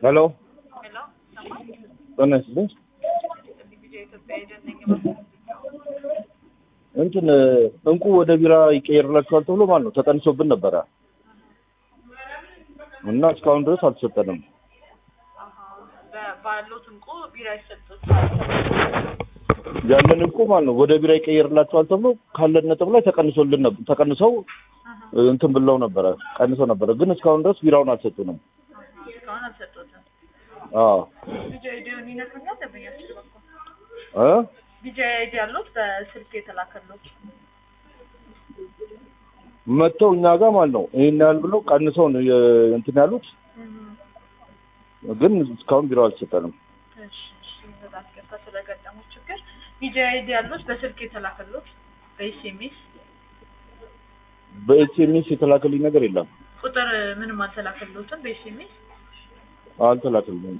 ሄሎ ሄሎ ሰማ ጤና ይስጥልኝ። ቪዲዮ ኢትዮጵያ ኤጀንት ነኝ። እባክህ እንትን እንቁ ወደ ቢራ ይቀየርላችኋል ተብሎ ማለት ነው ተቀንሶብን ነበረ እና እስካሁን ድረስ አልተሰጠንም። አሀ፣ በ- ባሉት እንቁ ቢራ ይሰጡት ያለን እንቁ ማለት ነው ወደ ቢራ ይቀየርላችኋል ተብሎ ካለን ነጥብ ላይ ተቀንሶልን ነበር ተቀንሰው እንትን ብለው ነበረ ቀንሰው ነበረ፣ ግን እስካሁን ድረስ ቢራውን አልሰጡንም። እስካሁን አልሰጡትም። አዎ ቪዲዮ አይዲውን ይነግሩኛል። ደንበኛችን በኩል እ ቪዲዮ አይዲ ያሉት በስልክ የተላከሉት መጥተው እኛ ጋር ማለት ነው ይሄን ያህል ብለው ቀንሰው ነው የ- እንትን ያሉት፣ ግን እስካሁን ቢራው አልተሰጠንም። እሺ፣ እሺ፣ በጣም ይቅርታ ስለገጠሙት ችግር። ቪዲዮ አይዲ ያሉት በስልክ የተላከሉት በኤስኤምኤስ በኤስኤምኤስ የተላከልኝ ነገር የለም፣ ቁጥር ምንም አልተላከሉትም። በኤስኤምኤስ አልተላከልኝም።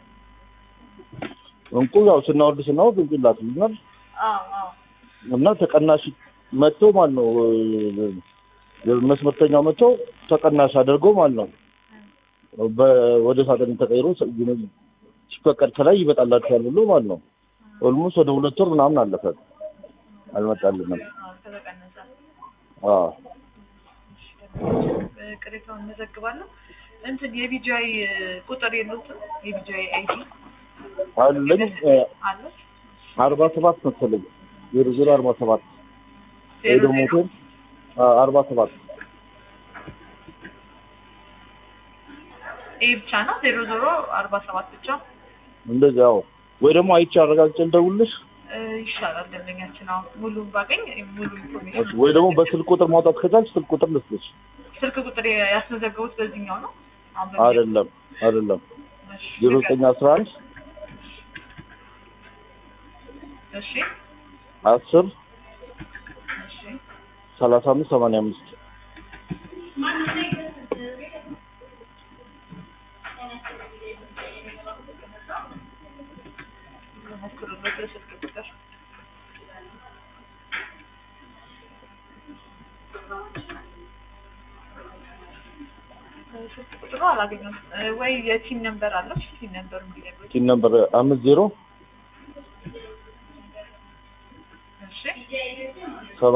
እንቁ ያው ስናወርድ ስናወርድ እንቁ ይላክልናል አዎ፣ አዎ፣ እና ተቀናሽ መጥቶ ማለት ነው መስመርተኛው መጥቶ ተቀናሽ አድርጎ ማለት ነው በ- ወደ ሳጥን ተቀይሮ ስ- ሲፈቀድ ከላይ ይመጣላችኋል ብሎ ማለት ነው። ኦልሞስት ወደ ሁለት ወር ምናምን አለፈ አልመጣልንም። አዎ፣ ከተቀነሰ አዎ ቅሬታውን እንመዘግባለን። እንትን የቢጂአይ ቁጥር የሉትም? የቢጂአይ አይዲ አለኝ አለ? አርባ ሰባት መሰለኝ ዜሮ ዜሮ አርባ ሰባት ወይ ዜሮ ደግሞ ዜሮ ቴን አርባ ሰባት ይህ ብቻ ነው? ዜሮ ዜሮ አርባ ሰባት ብቻ እንደዚህ አዎ። ወይ ደግሞ አይቼ አረጋግጬ ልደውልልሽ እ፣ ይሻላል። ደንበኛችን አሁን ሙሉን ባገኝ ሙሉ ኢንፎርሜሽን ወይ ደግሞ በስልክ ቁጥር ማውጣት ከቻልሽ ስልክ ቁጥር ልስጥሽ። ስልክ ቁጥር ያስመዘገቡት በዚህኛው ነው? አሁን በዚህ- አይደለም አይደለም እሺ፣ ዜሮ ዘጠኝ አስራ አንድ እሺ፣ አስር እሺ። ሰላሳ አምስት ሰማንያ አምስት ሞክሩለት የስልክ ቁጥር ስልክ ቁጥሩ አላገኘሁም። እ፣ ወይ የቲም ነምበር አለች? ቲም ነምበሩ እንዲነግሩኝ። ቲን ነምበር አምስት ዜሮ እሺ ሰባ